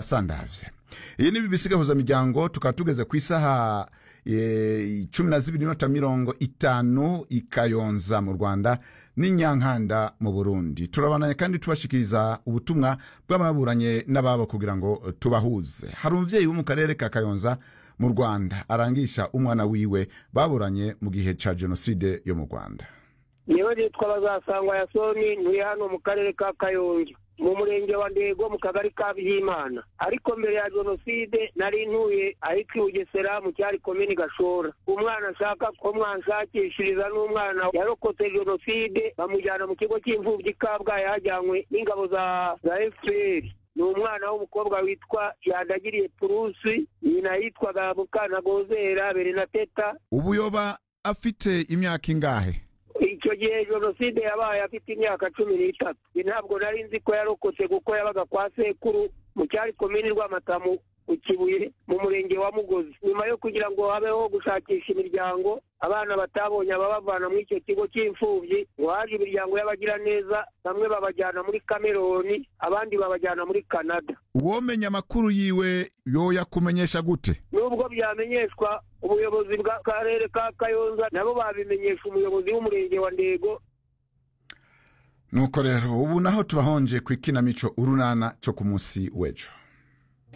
asandaje iyi ni ibisigahuzamuryango tukaba tugeze ku isaha eh, cumi na zibiri n'inota mirongo itanu i kayonza mu rwanda n'i nyankanda mu burundi turabandanya kandi tubashikiriza ubutumwa bw'ababuranye n'ababo kugira ngo tubahuze hari umubyeyi wo mu karere ka kayonza mu rwanda arangisha umwana wiwe baburanye mu gihe cya jenoside yo mu rwanda niba nitwa bazasangwa yasoni nturi hano mu karere ka kayonza mu murenge wa ndego mu kagari ka byimana ariko mbere ya jenoside nari ntuye ahitwa i bugesera mu cyari komini gashora umwana ashaka ko mwanshakishiriza n'umwana yarokotse jenoside bamujyana mu kigo cy'imfubyi i kabgayi hajyanywe n'ingabo za za fpr ni umwana w'umukobwa witwa yandagiriye purusi nyina yitwaga mukanagozera berenateta ubu yoba afite imyaka ingahe icyo gihe jenoside yabaye afite imyaka cumi n'itatu Njye ntabwo nari nzi ko yarokotse kuko yabaga kwa sekuru mu cyari komini rwamatamu ku kibuye mu murenge wa mugozi nyuma yo kugira ngo habeho gushakisha imiryango abana batabonye ababavana muri icyo kigo cy'imfubyi ngo haje imiryango y'abagiraneza bamwe babajyana muri kameroni abandi babajyana muri kanada uwomenya amakuru yiwe yoya kumenyesha gute nubwo byamenyeshwa ubuyobozi bw'akarere ka kayonza nabo babimenyesha umuyobozi w'umurenge wa ndego nuko rero ubu naho tubahonje ku ikinamico urunana cyo ku munsi w'ejo